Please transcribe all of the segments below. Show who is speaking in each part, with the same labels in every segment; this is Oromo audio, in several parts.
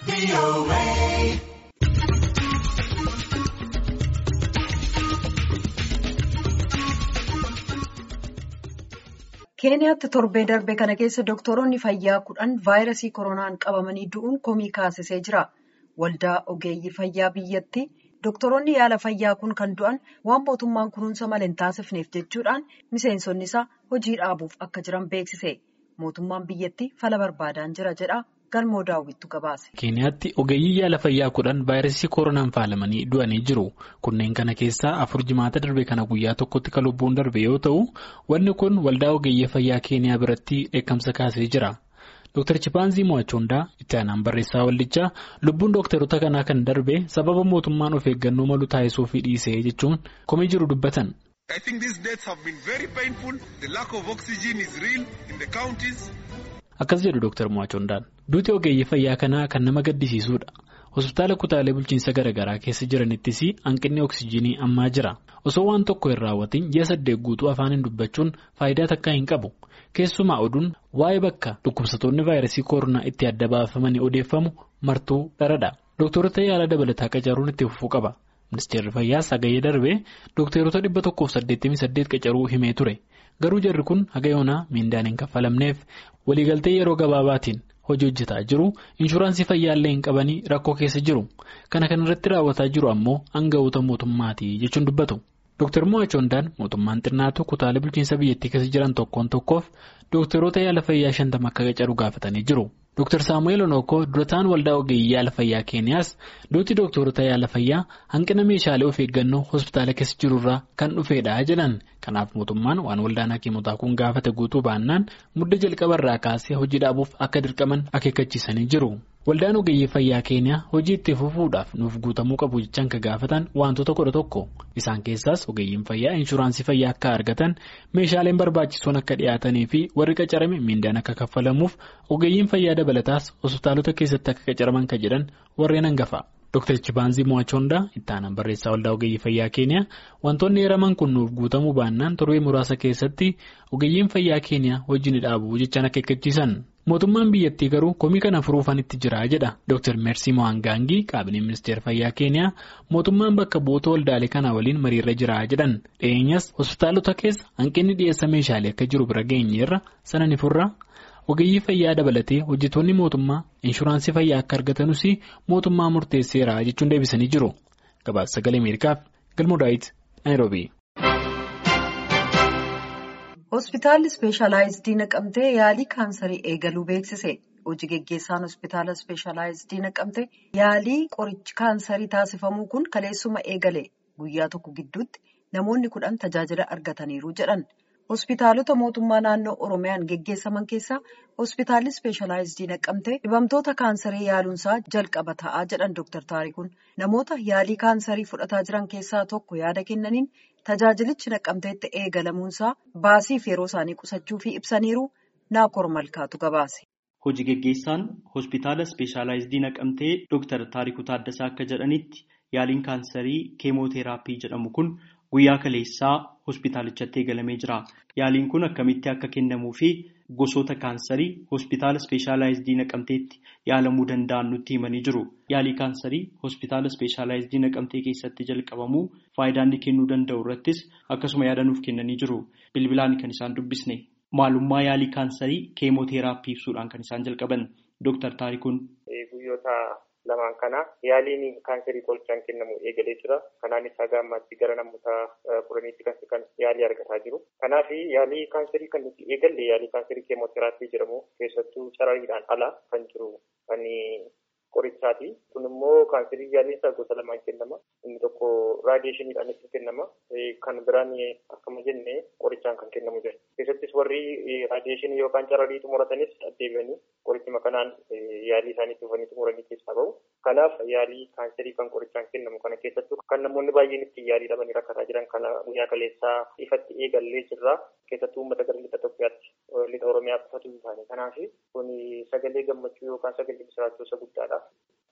Speaker 1: keeniyaatti torbee darbe kana keessa doktoroonni fayyaa kudhan vaayirasii koronaan qabamanii du'uun komii kaasisee jira waldaa ogeeyyii fayyaa biyyatti doktoroonni yaala fayyaa kun kan du'an waan mootummaan kunuunsa malee hin taasifneef jechuudhaan miseensonni isaa hojii dhaabuuf akka jiran beeksise mootummaan biyyatti fala barbaadaan jira jedha. galmoo daawwittu gabaase.
Speaker 2: keeniyaatti ogeeyyii yaala fayyaa kudhan vaayirasii koronaan faalamanii du'anii jiru kunneen kana keessaa afur jimaata darbe kana guyyaa tokkotti kan lubbuun darbe yoo ta'u wanni kun waldaa ogeeyyii fayyaa keeniyaa biratti dheekkamsa kaasee jira dr chipaanzii mo'achoondaa itti aanaan barreessaa waldichaa lubbuun dooktaroota kanaa kan darbe sababa mootummaan of eeggannoo malu taasisuufii dhiisee jechuun komii jiru dubbatan.
Speaker 3: I think these deaths have been very painful. The lack of oxygen is real in the counties.
Speaker 2: Akkas jedhu Dr. Mo'achoondaan duuti ogeeyyii fayyaa kanaa kan nama gaddisiisuudha. Hospitaala kutaalee bulchiinsa garaagaraa keessa jiranittis hanqinni oksijiinii ammaa jira. Osoo waan tokko hin raawwatin ji'a saddeet guutuu afaaniin dubbachuun faayidaa takkaa hin qabu. Keessumaa oduun waa'ee bakka dhukkubsatoonni vaayirasii koronaa itti adda baafamanii odeeffamu martuu dharadha. Dooktorota yaala dabalataa qacaruun itti fufuu qaba. Ministeerri fayyaa sagayyee darbee dookteerota dhibba tokkoof saddeettamii saddeet qacaruu himee ture. Garuu jarri kun haga yoonaa miindaan hin kaffalamneef waliigaltee yeroo gabaabaatiin hojii hojjetaa jiru inshuraansii fayyaallee hin qabanii rakkoo keessa jiru. Kana kan irratti raawwataa jiru ammoo aanga'oota mootummaati jechuun dubbatu. Dr. Mo'achoondaan mootummaan xinnaatu kutaalee bulchiinsa biyyattii keessa jiran tokkoon tokkoof dookteroota yaala fayyaa shantama akka qacaru gaafatanii jiru. Dr. Saamu'eel Onookoo durataan waldaa ogeeyyii yaala fayyaa keeniyaas duuti dooktorota yaala fayyaa hanqina meeshaalee of eeggannoo hospitaala keessa jirurraa kan dhufeedha jedhan kanaaf mootummaan waan waldaan hakiimotaa kun gaafate guutuu baannaan mudda jalqabarraa kaasee hojii dhaabuuf akka dirqaman akeekkachiisanii jiru. Waldaan ogeeyyii fayyaa keeniyaa hojii itti fufuudhaaf nuuf guutamuu qabu jechaan kan gaafatan wantoota kudha tokko isaan keessaas ogeeyyiin fayyaa inshuraansii fayyaa akka argatan meeshaaleen barbaachisoon akka dhiyaatanii fi warri qacarame miindaan akka kaffalamuuf ogeeyyiin fayyaa dabalataas hospitaalota keessatti akka qacaraman kan jedhan warreen hangafa. Dr. Chibaanzii Mo'achoondaa itti aanaan barreessaa waldaa ogeeyyii fayyaa keeniyaa wantoonni eeraman kun nuuf guutamuu baannaan torbee muraasa keessatti ogeeyyiin fayyaa keeniyaa hojii ni dhaabu jechaan akeekkachiisan. Mootummaan biyyattii garuu komii kana furuufan itti jira jedha Dr. Meersii Mo'angaangii qaabineen ministeera fayyaa keeniyaa mootummaan bakka bu'oota waldaalee kanaa waliin mariirra jira jedhan dhiyeenyas hospitaalota keessa hanqinni dhiyeessa meeshaalee akka jiru bira geenyeerra sana ni furra. ogeeyyii fayyaa dabalatee hojjetoonni mootummaa inshuraansii fayyaa akka argatanus mootummaa murteesseera jechuun deebisanii jiru gabaasa sagalee ameerikaaf galmoo daawit naayiroobii.
Speaker 1: hospitaalli ispeeshalaayizidii naqamtee yaalii kaansarii eegaluu beeksise hojii geggeessaan hospitaala ispeeshalaayizidii naqamtee yaalii qorichi kaansarii taasifamuu kun kaleessuma eegale guyyaa tokko gidduutti namoonni kudhan tajaajila argataniiru jedhan. hospitaalota mootummaa naannoo oromiyaan geggeessaman keessaa hospitaalli ispeeshalaayizidii naqamtee dhibamtoota kaansarii yaaluunsaa jalqaba ta'aa jedhan dooktar taarikuun namoota yaalii kaansarii fudhataa jiran keessaa tokko yaada kennaniin tajaajilichi naqamteetti eegalamuunsaa baasiif yeroo isaanii qusachuu fi ibsaniiru naakor malkaatu gabaase.
Speaker 4: hojii geggeessaan hospitaala ispeeshalaayizidii naqamtee dooktar taarikuu taaddasaa akka jedhanitti yaaliin kaansarii keemooteraappii jedhamu kun. Guyyaa kaleessaa hospitaalichatti eegalamee jira. Yaaliin kun akkamitti akka kennamuu fi gosoota kaansarii hospitaala ispeeshalaayizidii naqamteetti yaalamuu danda'an nutti himanii jiru. Yaalii kaansarii hospitaala ispeeshalaayizidii naqamtee keessatti jalqabamuu faayidaa inni kennuu danda'u irrattis akkasuma yaada nuuf kennanii jiru. Bilbilaan kan isaan dubbisne. Maalummaa yaalii kaansarii keemooteraappii ibsuudhaan kan isaan jalqaban. Dooktar Taarikuun.
Speaker 5: lamaan kana yaaliin kaansarii qorichaan kennamu eegalee jira. Kanaanis haga ammaatti gara namoota kudhaniitti kan yaalii argataa jiru. Kanaaf yaalii kaansarii kan nuti eegalle yaalii kaansarii keemooteraappii jedhamu keessattuu carariidhaan ala kan jiru kan qorichaati. Kun immoo kaansarii yaaliin isaa gosa lamaan kennama. Inni tokko raadiyeeshiniidhaan itti kennama. Kan biraan akkuma jenne qorichaan kan kennamu jira. Keessattis warri raadiyeeshinii yookaan cararii xumuratanis deebi'anii qorichuma kanaan yaalii isaanii dhufanii xumuranii keessaa bahu. Kanaaf yaalii kaansarii kan qorichaan kennamu kana keessattuu kan namoonni baay'een itti yaalii dhabanii rakkataa jiran kana guyyaa kaleessaa ifatti eegallee jirra. Keessattuu uummata gara lixa Itoophiyaatti lixa Oromiyaa qofatu hin taane. Kanaaf kun sagalee gammachuu yookaan sagalee misiraachuu isa guddaadha.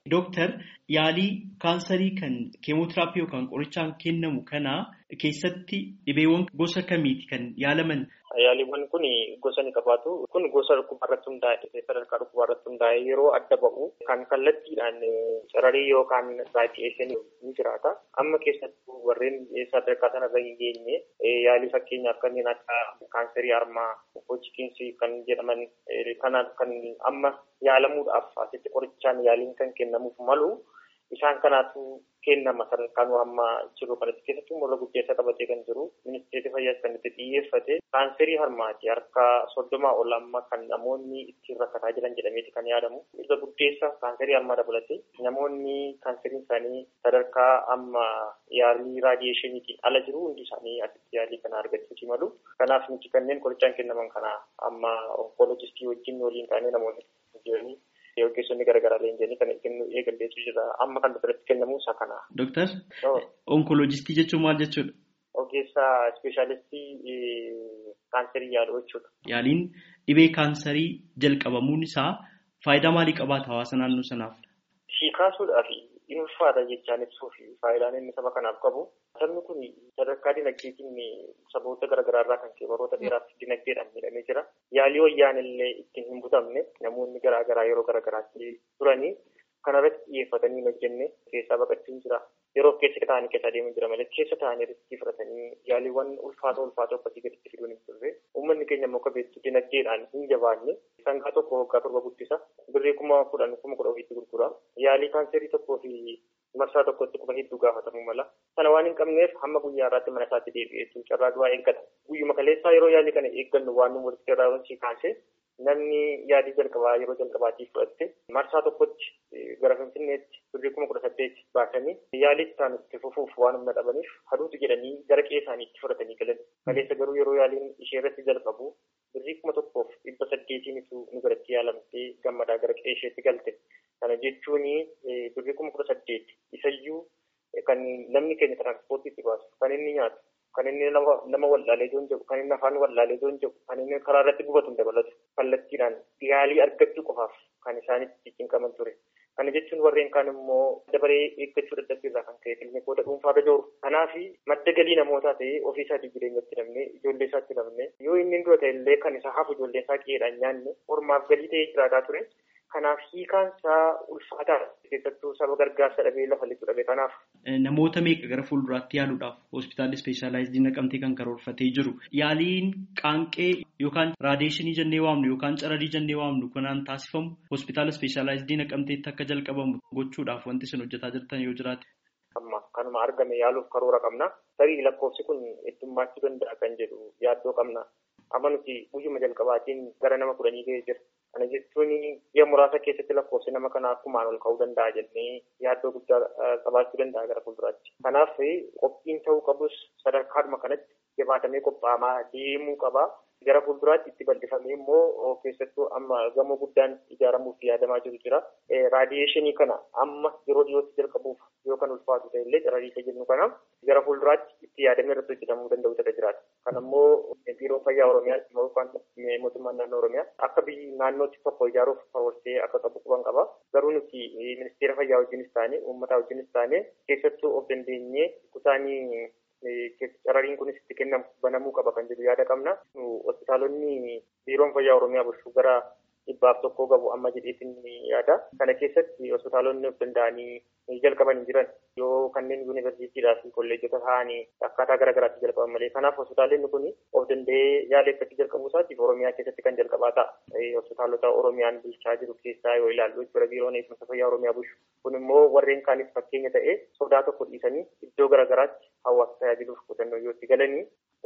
Speaker 4: Dooktar yaalii kaansarii kan keemootiraappii yookaan qorichaan kennamu kana keessatti dhibeewwan gosa kamiiti kan yaalaman?
Speaker 5: Yaaliiwwan kun gosa ni qabaatu. Kun gosa dhukkubaa irratti hundaa'e sadarkaa dhukkubaa irratti hundaa'e yeroo adda ba'u kan kallattiidhaan cararii yookaan raadiyeeshinii ni jiraata. Amma keessattuu warreen sadarkaa sanarra hin geenye yaalii fakkeenyaaf kanneen akka kaansarii harmaa, hojikiinsi kan jedhaman kanaan kan amma yaalamuudhaaf asitti qorichaan yaaliin kan kennamuuf malu isaan kanaatu kennama sadarkaan amma jiru kanatti keessattuu morra guddeessa qabatee kan jiru ministeerri fayyaa kan itti xiyyeeffate kaanserii harmaati harka soddomaa ol amma kan namoonni ittiin rakkataa jiran jedhameeti kan yaadamu irra guddeessa kaanserii harmaa dabalate namoonni kaanseriin isaanii sadarkaa amma yaalii raadiyeeshiniitiin ala jiru hundi isaanii asitti yaalii kana argachuuti malu kanaaf nuti kanneen qorichaan kennaman kana amma onkoloojistii wajjin waliin taanee namoonni jiranii ogeessonni garaagaraa leenjanii kan kennu eegalleetu jira amma kan biratti kennamu isa kana.
Speaker 4: Dooktar onkoloojistii jechuun maal jechuudha?
Speaker 5: Ogeessa ispeeshaalistii kaanserii yaaluu jechuudha.
Speaker 4: Yaaliin dhibee kaansarii jalqabamuun isaa faayidaa maalii qabaata hawaasa naannoo sanaaf?
Speaker 5: Si kaasuudhaaf inni ulfaata jechaan ibsuu fi faayidaan inni saba kanaaf qabu. Sabni kun sadarkaa dinagdeetiin saboota garaagaraa irraa kan ka'e baroota dheeraaf dinagdeedhaan miidhamee jira. Yaalii wayyaan illee ittiin hin butamne namoonni garaagaraa yeroo garaagaraatti turanii kanarratti xiyyeeffatanii hin hojjenne keessaa baqachuun jira. Yeroo keessa ta'anii keessa adeemaa jira malee keessa ta'anii riskii fudhatanii yaaliiwwan ulfaatoo ulfaatoo akkasii gaditti fiduun hin turre. Uummanni keenya immoo akka beektu dinagdeedhaan hin jabaanne sangaa tokko waggaa torba guddisa. Birrii kuma kudhan kuma kudha ofiitti gurgura. Yaalii kaanserii tokkoo fi marsaa tokkotti kuma hedduu gaafatamuu mala. Sana waan hin qabneef hamma guyyaa irraatti mana isaatti deebi'ee carraa du'aa eeggata. Guyyuma kaleessaa yeroo yaalii kana eeggannu waan nu walitti irraa kaasee namni yaalii jalqabaa yeroo jalqabaatiif fudhatte marsaa tokkotti gara finfinneetti birrii kuma kudha saddeet baasanii yaalii isaan itti fufuuf waan humna dhabaniif haduutu jedhanii gara qe'ee isaaniitti fudhatanii galan. Kaleessa garuu yeroo yaaliin ishee irratti jalqabu birrii kuma tokkoof dhibba saddeetiinitu nu biratti yaalamtee gammadaa gara qe'ee isheetti galte. Kana jechuun birrii kuma kudha saddeet isayyuu kan namni keenya tiranspoortiitti baasu kan inni nyaatu kan inni nama wallaalee joon jedhu kan inni afaan wallaalee joon jedhu kan inni karaa irratti gubatu hin dabalatu kallattiidhaan yaalii argachuu qofaaf kan isaanitti cinqaman ture. Kana jechuun warreen kaan immoo dabaree eeggachuu dadhabbiirraa kan ka'e kiliinikoota dhuunfaarra jooru. Kanaaf madda galii namootaa ta'ee ofii isaatii jireenyatti namne ijoollee isaatti namne yoo inni dura ta'e illee kan isa hafu ijoollee isaa qe'eedhaan nyaanne ormaaf galii ta'ee jiraataa ture. Kanaaf hiikaan isaa ulfaataa keessattuu saba gargaarsa dhabee lafa lixu dhabe kanaaf.
Speaker 4: Namoota meeqa gara fuulduraatti yaaluudhaaf hospitaalli ispeeshaalaayizii naqamtee kan karoorfatee jiru yaaliin qaanqee yookaan raadiyeeshinii jennee waamnu yookaan cararii jennee waamnu kanaan taasifamu hospitaala ispeeshaalaayizii naqamteetti akka jalqabamu gochuudhaaf wanti isin hojjetaa jirtan yoo jiraate.
Speaker 5: Amma kanuma argame yaaluuf karoora qabna. Tarii lakkoofsi kun heddummaachuu danda'a kan jedhu yaaddoo qabna. Amma nuti guyyuma jalqabaatiin gara nama kudhanii ga'ee jira. Kana jechuun ji'a muraasa keessatti lakkoofsi nama kanaa akkumaan ol ka'uu danda'a jennee yaaddoo guddaa qabaachuu danda'a gara fuulduraatti. Kanaaf qophiin ta'uu qabus sadarkaadhuma kanatti jabaatamee qophaa'amaa deemuu qaba. Gara fuulduraatti itti bal'ifamee immoo keessattuu amma gamoo guddaan ijaaramuuf yaadamaa jiru jira. Raadiyeeshinii kana amma yeroo dhiyootti jalqabuuf yoo kan ulfaatu ta'e illee carrariisa jennu kana gara fuulduraatti itti yaadamee irratti hojjetamuu danda'u ta'e jiraata. Kan ammoo biiroo fayyaa Oromiyaa yookaan mootummaan naannoo Oromiyaa akka biyyi naannootti tokko ijaaruuf karoorfatee akka qabu quban qaba. Garuu nuti ministeera fayyaa wajjinis taane uummataa wajjinis taane keessattuu of dandeenyee kutaanii carrariin kunis itti kennamu banamuu qaba kan jedhu yaada qabna. Hospitaalonni biiroon fayyaa Oromiyaa bulchuu gara dhibbaaf tokkoo qabu amma jedheetin yaada. Kana keessatti hospitaalonni of danda'anii jalqaban hin jiran yoo kanneen yuunivarsiitiidhaa fi kolleejjota ta'anii akkaataa garaagaraatti jalqaban malee. Kanaaf hospitaalonni kun of danda'ee yaala akkasii jalqabuu isaatiif Oromiyaa keessatti kan jalqabaa ta'a. Hospitaalota Oromiyaan bulchaa jiru keessaa yoo ilaallu jechuudha biiroon eegumsa fayyaa Oromiyaa bulchu. Kun immoo warreen kaanis fakkeenya ta'ee sodaa tokko dhiisanii iddoo garaagaraatti hawaasa tajaajiluuf qotannoo yoo itti galanii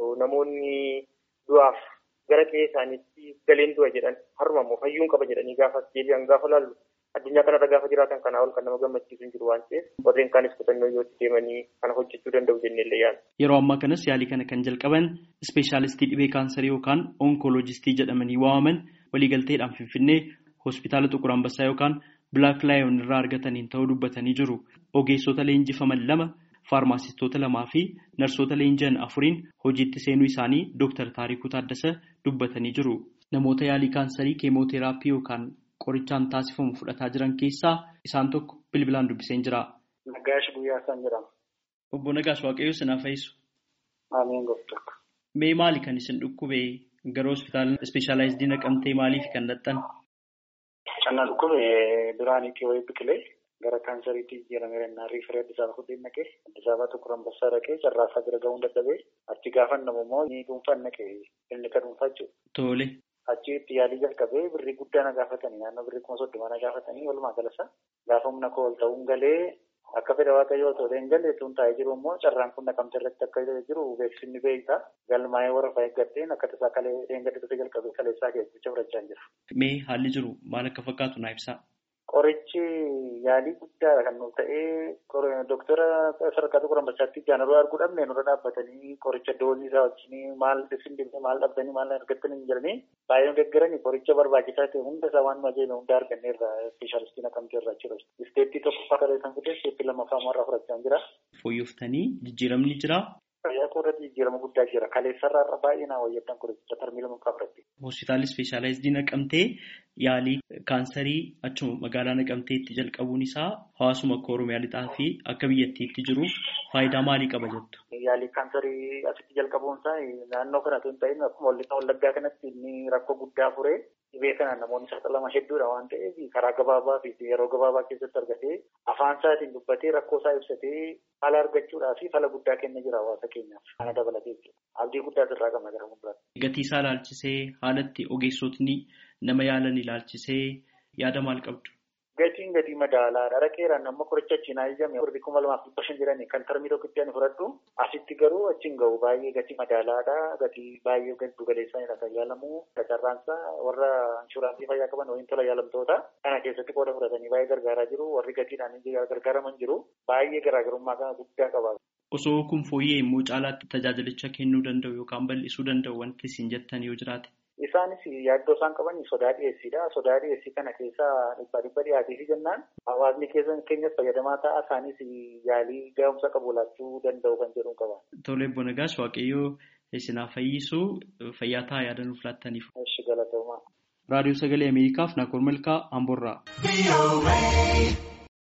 Speaker 5: namoonni du'aaf gara qe'ee isaaniitti galeen du'a jedhan haruma immoo fayyuun qaba jedhanii gaafa deebi'an gaafa laallu addunyaa kanarra gaafa jiraatan kanaa ol kan nama gammachiisu hin jiru waan ta'eef warreen kaanis qotannoo yoo itti deemanii kana hojjechuu danda'u jennee illee yaala.
Speaker 4: Yeroo ammaa kanas yaalii kana kan jalqaban ispeeshaalistii dhibee kaansarii yookaan onkoloojistii jedhamanii waamaman waliigalteedhaan finfinnee hospitaala Xuqur Ambassaa yookaan Bilaak Laayon irraa argataniin ta'uu dubbatanii jiru. Ogeessota leenjifaman lama faarmaasistoota lamaa fi narsoota leenji'an afuriin hojiitti seenuu isaanii Dr. Taarikuu Taaddasa dubbatanii jiru. Namoota yaalii kaansarii keemooteraappii yookaan qorichaan taasifamu fudhataa jiran keessaa isaan tokko bilbilaan dubbiseen jira.
Speaker 6: Nagaash Guyyaa isaan jedhama.
Speaker 4: Obbo Nagaash Waaqayyoo sinaa fayyisu.
Speaker 6: Ameen gooftaa.
Speaker 4: Mee maali kan isin dhukkube gara hospitaala ispeeshaalaayizidii naqamtee maaliif kan dhaqxan?
Speaker 6: Kan na dhukkube duraanii wayii biqilee gara kaansariitti jijjiiramee jennaan riifaree Addis Ababa fudhee naqee Addis Ababa tokko Ambassaa dhaqee carraasaa bira ga'uun dadhabee achi gaafannamu immoo ni dhuunfaan naqee inni kan dhuunfaa jechuudha.
Speaker 4: Tole.
Speaker 6: Achitti yaalii jalqabee birrii guddaa na gaafatanii naannoo birrii kuma soddoma na gaafatanii walumaa galasa gaafa humna koo ol ta'uun galee akka fedha waaqayyoo ta'uu hin galle tun taa'ee jiru immoo carraan kun naqamte irratti akka jiru beeksisni beektaa galmaa'ee warra fayyadateen akka tasaa kalee deengadde dhufe jalqabee kaleessaa keessatti fudhachaa jira.
Speaker 4: Mee haalli jiru maal akka fakkaatu naa ibsaa?
Speaker 6: Qorichi yaalii guddaadha kan nuuf ta'ee doktara sadarkaa tokko lammachaatti jaanaroo arguu dhabne nurra dhaabbatanii qoricha doozii isaa wajjin maal isin dhibne maal dhabdanii maal argattanii hin jiranii baay'ee deeggaranii qoricha barbaachisaa ta'e hunda isaa waan majeeme hunda arganneerra ispeeshaalistii naqamtee irraa jira. Isteettii tokkoffaa kalee kan fide isteettii lammaffaa irraa fudhachaa jira.
Speaker 4: Fooyyooftanii jijjiiramni jira.
Speaker 6: Fayyaa koo irratti jijjiirama guddaa jira. Kaleessarraa irra baay'ee naa wayyaddan qoricha tarmii lama qabaratti.
Speaker 4: Hospitaalli ispeeshaalaayizidii naqamtee yaalii kaansarii achuma magaalaa naqamteetti jalqabuun isaa hawaasuma akka Oromiyaa lixaa fi akka biyyattiitti jiruuf faayidaa maalii qaba jettu?
Speaker 6: Yaalii kaansarii asitti jalqabuun isaa naannoo kanatti hin ta'in akkuma walitti wallaggaa kanatti inni rakkoo guddaa furee dhibee kanaan namoonni saaxilama hedduudha waan ta'eef karaa gabaabaa fi yeroo gabaabaa keessatti argatee afaan isaatiin dubbatee rakkoo isaa ibsatee fala argachuudhaa fi fala guddaa kenna jira hawaasa keenyaaf kana dabalatee jechuudha. Abdii guddaa irraa qabna gara fuulduraatti.
Speaker 4: Gatii isaa ilaalchisee haalatti ogeessotni nama yaalan ilaalchisee yaada maal qabdu?
Speaker 6: Gatiin gatii madaalaadha. Dhaqeeraan amma qoricha achiin ajajame warri kuma lamaaf dhibba shan jedhanii kan tarmii tokkotti ani fudhadhu asitti garuu achiin gahu baay'ee gatii madaalaadha. Gatii baay'ee giddu galeessanidha kan yaalamu. Carraansaa warra inshuraansii fayyaa qaban waliin tola yaalamtoota kana keessatti qooda fudhatanii baay'ee gargaaraa jiru. Warri gatiidhaan gargaaraman jiru. Baay'ee garaagarummaa kana guddaa qaba.
Speaker 4: Osoo kun fooyyee immoo caalaatti tajaajilicha kennuu danda'u yookaan bal'isuu danda'u wanti isin jettan yoo jiraate.
Speaker 6: Isaanis yaaddoo isaan qaban sodaa dhiyeessiidha. Sodaa dhiyeessii kana keessaa dhibba dhibba dhiyaateefi jennaan hawaasni keessan keenyas fayyadamaa ta'a. Isaanis yaalii gahumsa qabu laachuu danda'u kan jedhu qaba.
Speaker 4: Tole Obbo Nagaash Waaqayyoo isinaa fayyisuu fayyaa ta'a yaada nuuf laattaniif.
Speaker 6: Eshi galatoomaa.
Speaker 4: Raadiyoo Sagalee Ameerikaaf Naakoor Malkaa Amboorraa.